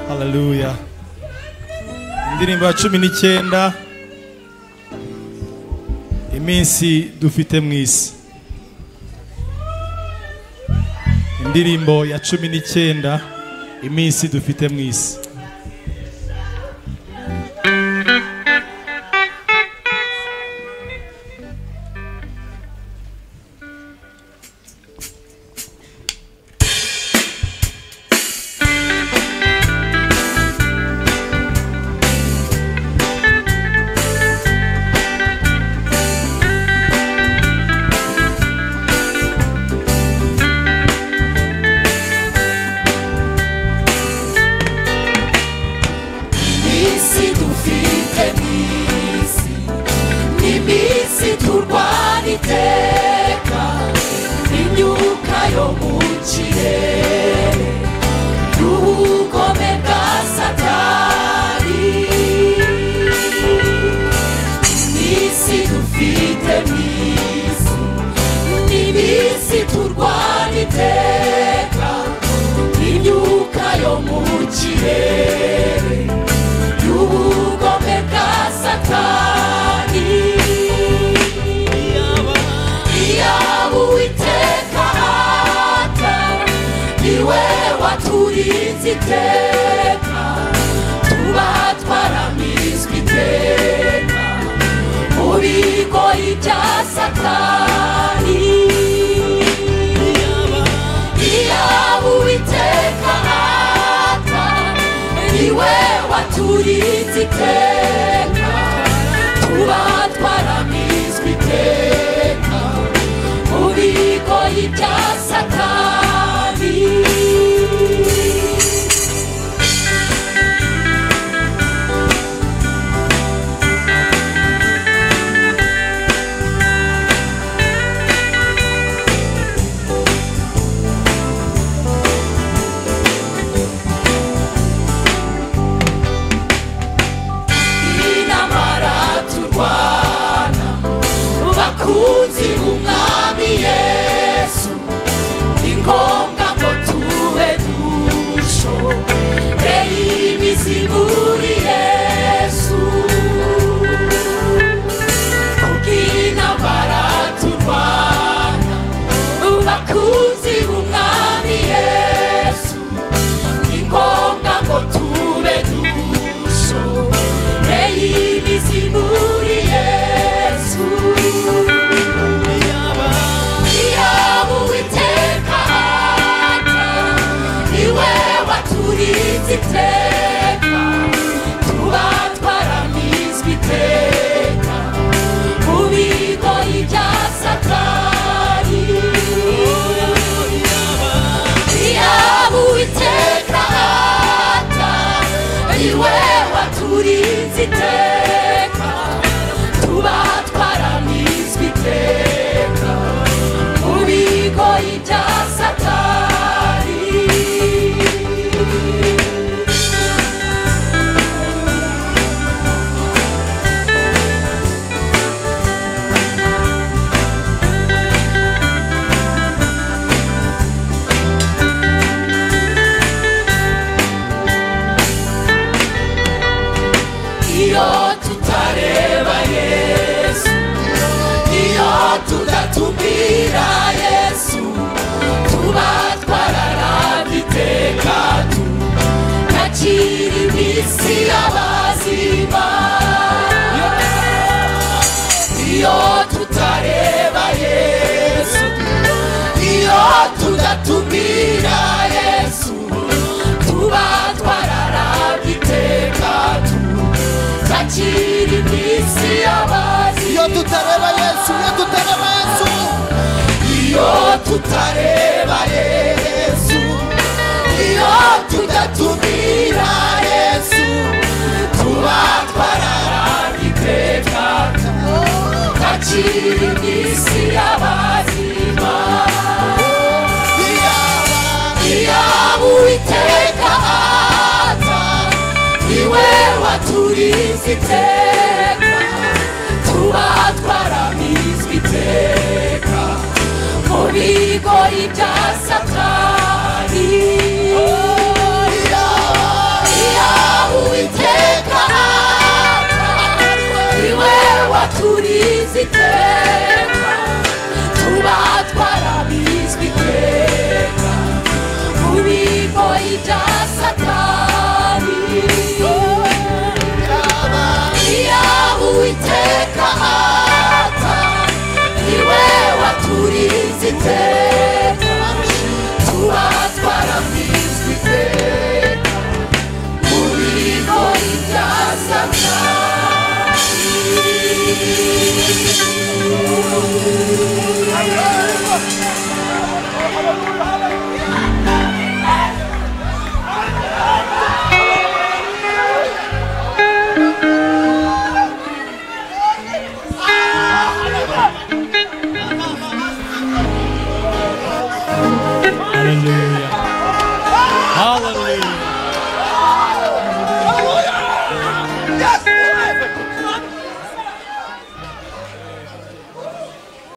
haleluya indirimbo ya cumi n'icyenda iminsi dufite mu isi indirimbo ya cumi n'icyenda iminsi dufite mu isi iminsi dufite mwisi ni iminsi turwana iteka imyuka yo mu kirere n'ubugome bwa satani iminsi dufite mwisi ni iminsi turwana iteka imyuka yo mu kirere y'ubugome bwa satani iyaba uwiteka ata niwe waturinze iteka tuba twaramizwe iteka mu bigoyi bya satani iyaba uwiteka ata niwe waturinze iteka tuba twaramizwe iteka mu bigoyi bya satani inamara turwana bakunzi b'umwami yesu ni ngombwa ko tube dusho eyibiziburi yesu kubw'inamara turwana bakunzi b'umwami yesu ni ngombwa ngo tube dusho eyibiziburi yesu yaba uwiteka ata niwe waturinze iteka tuba twaramizwe iteka mu bigoyi bya satani yaba uwiteka ata niwe waturinze iteka tuba twaramizwe iteka mu bigoyi bya satani iyo tutareba yesu iyo tudatumbira yesu tuba twararamye iteka tu ntakiri mu isi y'abazima iyo tutareba yesu iyo tudatumbira yesu tuba twararamye iteka tu ntakiri mu isi y'abazima iyo tutareba yesu iyo tutareba yesu iyo tutareba yesu iyo tudatumira yesu tuba twararamye iteka ntakiri mu isi y'abazima iyaba uwiteka aza niwe waturize iteka tuba twaramizwe iteka mu bigoyi bya satani iyo turizi iteka tuba